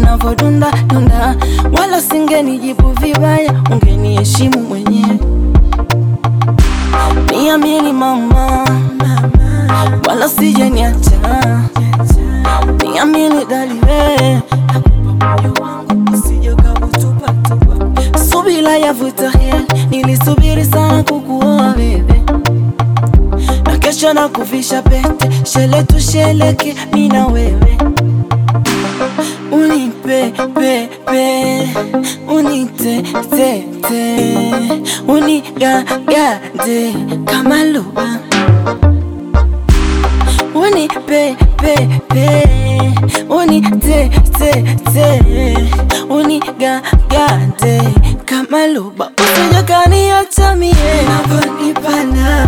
unavodunda dunda, wala singenijibu vibaya, ungeniheshimu mwenyewe. Niamini mama, wala sijaniacha. Niamini daliwe, moyo wangu usije ukautupatupa. Subira yavuta heri, nilisubiri sana kukuoa wewe na kesho na kuvisha pete, shele tusheleke mi na wewe, unipe pe pe, unite te te, unigagade kama lua, unipe pe pe, unite te te, unigagade kama luba, usije kaniacha mie unavyonipana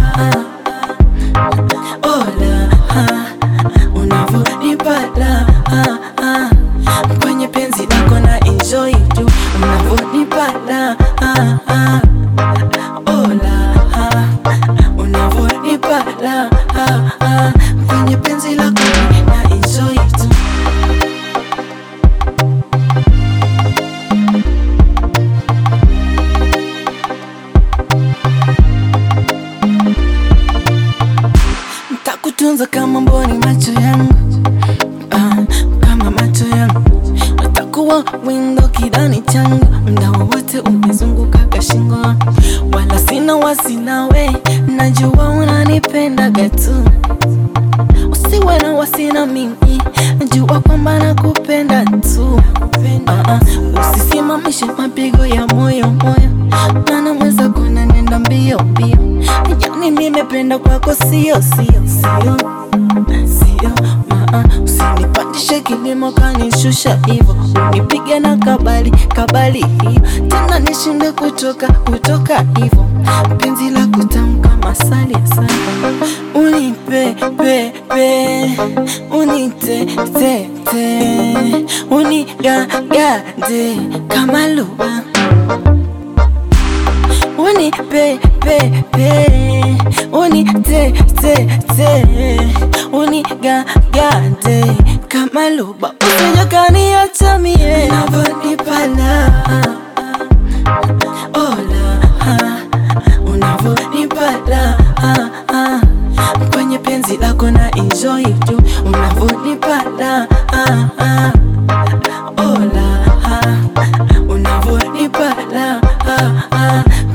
Ola, ah, unavyonipala ah, ah, kwenye penzi lako na enjoy tu unavyonipala ah, ah, ola, ah, unavyonipala ah, ah, kwenye penzi lako na enjoy tu Ntakutunza kama mboni macho yangu ah, kama macho yangu Ntakuwa windo kidani changu mda wowote umezunguka kashingo wala sina wasi nawe najua unanipendaga tu usiwe na wasi na mimi jua kwamba nakupenda tu ah, ah, usisimamishe mapigo ya moyo moyo maana mweza kuna nenda mbio mbio yani nimependa kwako sio sio sio sio maa usinipandishe kilimo kanishusha hivo unipige na kabali kabali hiyo tena nishinde kutoka kutoka hivo penzi la kutamka masali sana unipe pe pe unite te te unigagade kama lua Uni pe pe pe Uni te te te Uni ga ga de Kama luba Usije kaniacha mie Unavyonipala Ola ah, Unavyonipala ah, ah, Kwenye penzi lako na enjoy tu Unavyonipala ah, ah, Ola ah, Unavyonipala ah, ah,